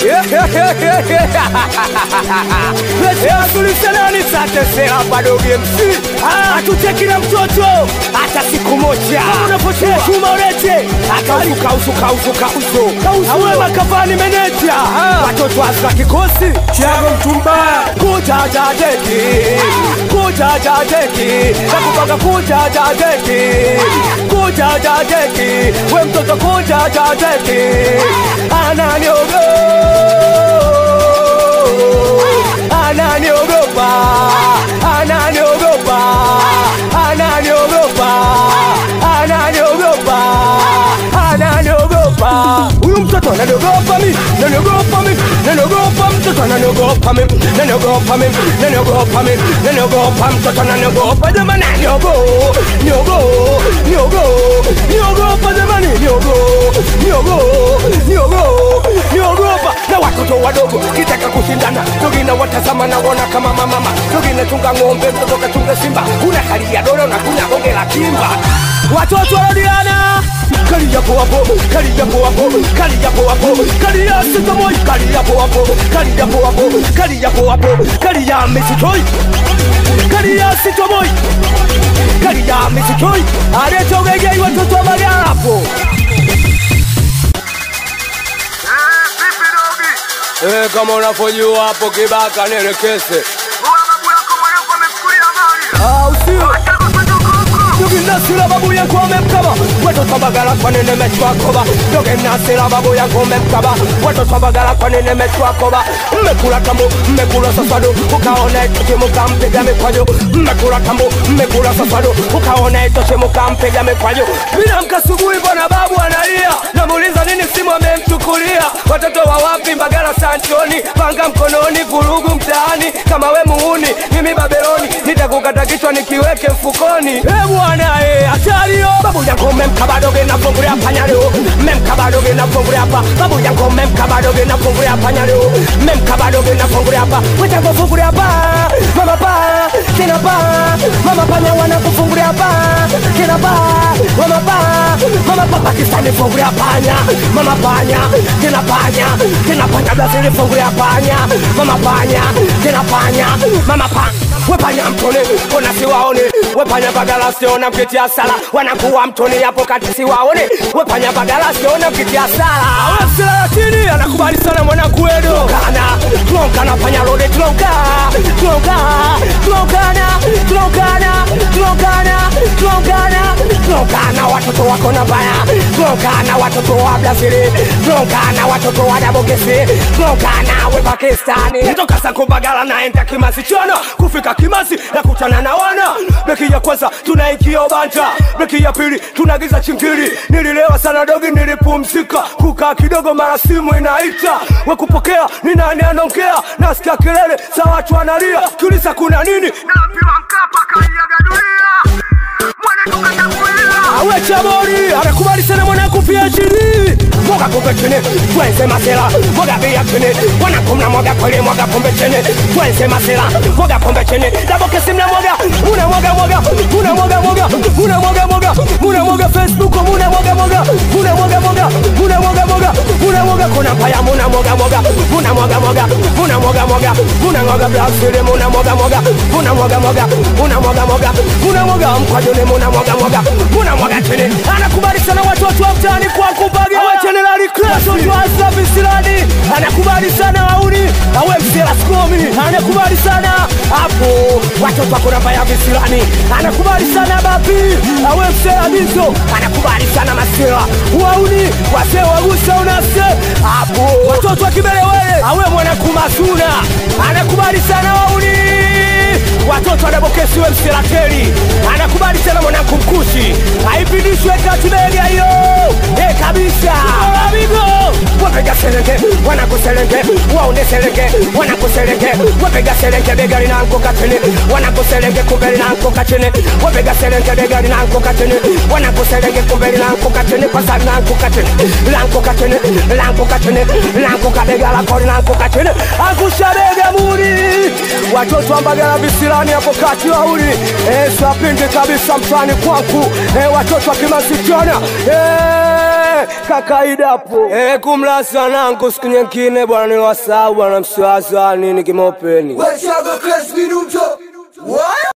tulisenani satesera bado MC hatutekile mtoto hata siku moja chuma ulete akausukausukausukausukausu awe makavani meneja watoto asla kikosi chago mtumbaya kujajajeki kujajajeki nakupanga kujajajeki kujajajeki we mtoto kujajajeki ananiogo ananiogopa ananiogopa ananiogopa ananiogopa ananiogopa huyu mtoto ananiogopa mi naniogopa mi naniogopa mtoto ananiogopa mi naniogopa mi naniogopa mi naniogopa mtoto ananiogopa jamani niogo niogo niogo niogopa jamani niogo niogo niogo niogopa na watoto wadogo kitaka kushindana dogina watazama naona kama mamama dogina chunga ng'ombe mtoto kachunga simba una hali ya doro na kuna bonge la kimba watoto warodiana kalia po hapo kalia po hapo kalia po hapo kalia sitomoi kalia po hapo kalia po hapo kalia po hapo kalia misitoi kalia sitomoi kalia misitoi aretogegei watoto wa magarapo Eh, kama unavyojua hapo kibaka nielekeze Ah, usio Doginasira babu yangu amemkaba watoto bagala kwa nene mechwakoba Doginasira babu yangu amemkaba watoto bagala kwa nene mechwakoba mmekula tambo mmekula sasado ukaona itoche mukampiga mikwajo mmekula tambo mmekula sasado ukaona itoche mukampiga mikwajo bila mkasubuhi bwana babu analia namuuliza nini simu amemchukulia watoto wa wapi mbagala sanchoni panga mkononi vurugu mtaani kama we muuni mimi babeloni nitakukata kichwa nikiweke mfukoni e bwana e hatario babu yangu memkabadoge nafungulia panya leo memkabadoge nafungulia hapa babu yangu memkabadoge nafungulia panya leo memkabadoge nafungulia hapa wetangu fungulia hapa mama pa kina pa mama panya wanakufungulia hapa kina pa mama pa mama pa pakistani fungulia panya mama panya kina panya kina panya brazili fungulia panya mama panya kina panya mama pa wepanya mtoni ona siwaone wepanya bagala siona mkitia sala wanakuwa mtoni hapo kati siwaone wepanya bagala siona mkitia sala awesila lakini anakubali sana mwanangu edo kana tulonkana panya rode tulonka tulonka tulonkana tulonkana tulonkana tulonkana tulonkana watoto wako na baya tulonkana watoto wa brazili tulonkana watoto wa dabogesi tulonkana we pakistani kutoka sankubagala naenda kimasi chana kufika kimasi na kutana na wana beki ya kwanza tunaingia banta beki ya pili tunagiza chingiri nililewa sana dogi nilipumzika kukaa kidogo mara simu inaita wekupokea ni nani anaongea nasikia kelele za watu wanalia kiuliza kuna nini naambiwa Mkapa kaiaga dunia, mwana tukatangulia. awe chabori anakubali sana mwanangu pia chini mwaga pombe chini twenze masela mwaga bia chini mwanangu mna mwaga kweli mwaga pombe chini twenze masela mwaga pombe chini dabokesi mna mwaga muna mwaga mwaga muna mwaga mwaga muna mwaga mwaga muna mwaga facebook muna mwaga mwaga muna mwaga mwaga muna mwaga mwaga muna mwaga kuna paya muna mwaga mwaga muna mwaga mwaga muna mwaga mwaga muna mwaga brazil muna mwaga mwaga muna mwaga mwaga muna mwaga mwaga muna mwaga mkwajone muna mwaga mwaga muna mwaga chini anakubali sana watoto wa mtaani kwa kubaga awe generali class watu wa Asafi Silani anakubali sana wauni awe msela skomi anakubali sana hapo watoto wako namba ya visilani anakubali sana bapi awe msela bizo anakubali sana masela wauni wase wagusa unase hapo watoto wa kibelewele awe mwanakumasuna anakubali sana wauni watoto wanabokesiwe mselateli anakubali sana mwanangu mkushi aipindishwe katibega hiyo e kabisa amigo wapega selenge wanakuselenge waone selenge wanakuselenge wapega selenge bega linanguka chini wanakuselenge kumbe linanguka chini wapega selenge bega linanguka chini wanakuselenge kumbe linanguka chini kwa sababu linanguka chini linanguka chini linanguka chini linanguka bega lako linanguka chini angusha bega muri watoto wa Mbagala visilani hapo kati wauli eh, sapinde kabisa mtani kwangu eh, watoto wa Kimasichana eh, kakaida hapo eh, kumlasa nangu siku nyingine bwana, ni wasau bwana, msiwaza nini kimopeni Wechaga Chris Minumcho